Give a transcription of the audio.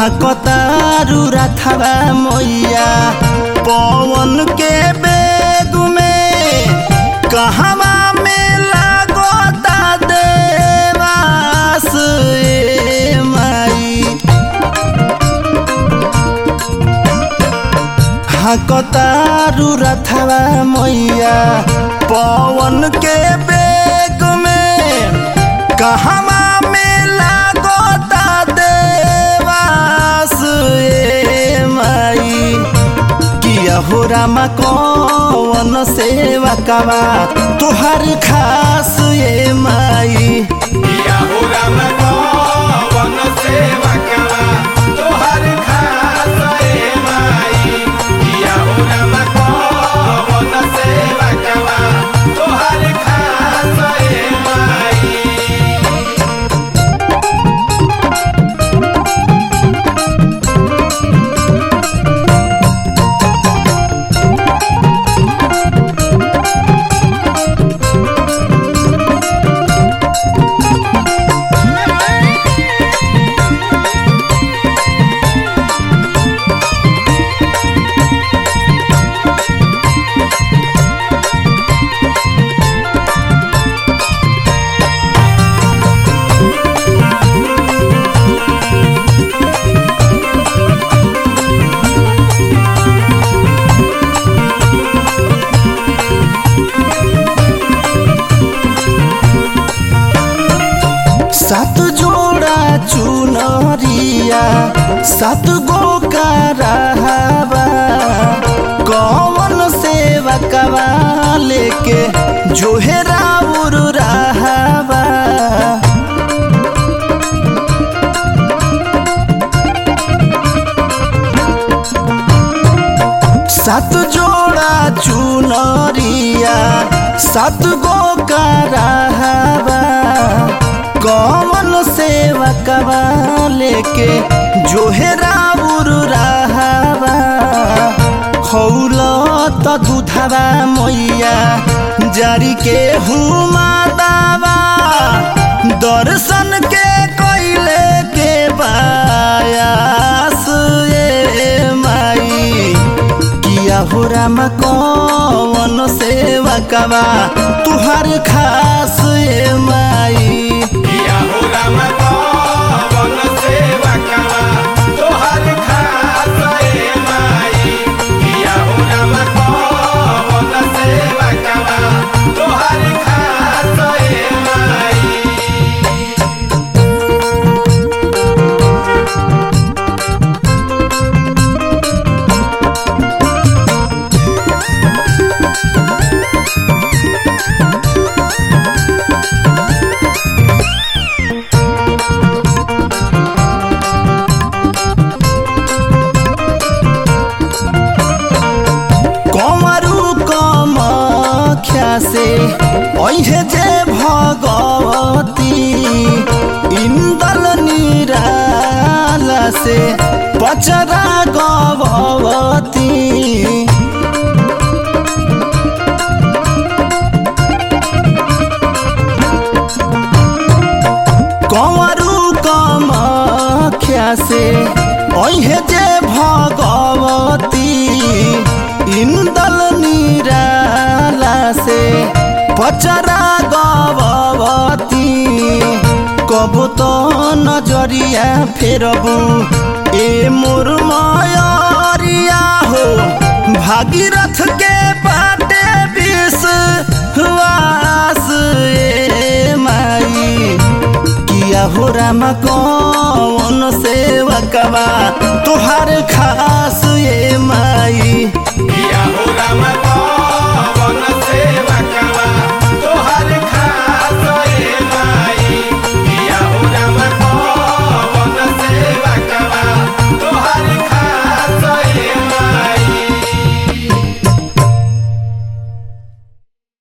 हाकतारू रथवा मैया पवन के बेग में कहवा में लागता देवास ए माई हाकतारू रथवा मैया पवन के बेग में कहवा में लागता देवास ए माई किया हो रामा कौन सेवा कवा तुहार खास ए माई किया हो राम कौन सेवा करा तोहर खास ए माई किया हो राम कौन सेवा करा तोहर खास ए माई सात जोड़ा चुनरिया सात गो का रहबा कौन सेवा कवा लेके जो है राउर रहबा सात जोड़ा चुनरिया सात गो का रहबा कौन सेवा कवा लेके जो है राउर रहबा खौल त दूधवा मैया जारी के हुमा दावा दर्शन के कैले के बायास ए माई किया हो राम कौन सेवा कवा तुहार खास ए माई किया हो राम कौन सेवा करा तोहर खास ए माई किया हो राम कौन सेवा करा तोहर खास ए माई कमरु कमख्या से ऐहे जे भगवती इन्दल निराला से पचरा गवती कंवरू कमख्या से ऐहे जे भगवती इंदल निराला से पचरा गवती कब तो नजरिया फेरबू ए मोर मयरिया हो भागीरथ के बाटे विष वास ए माई किया हो राम कौन सेवा कवा तुहार खा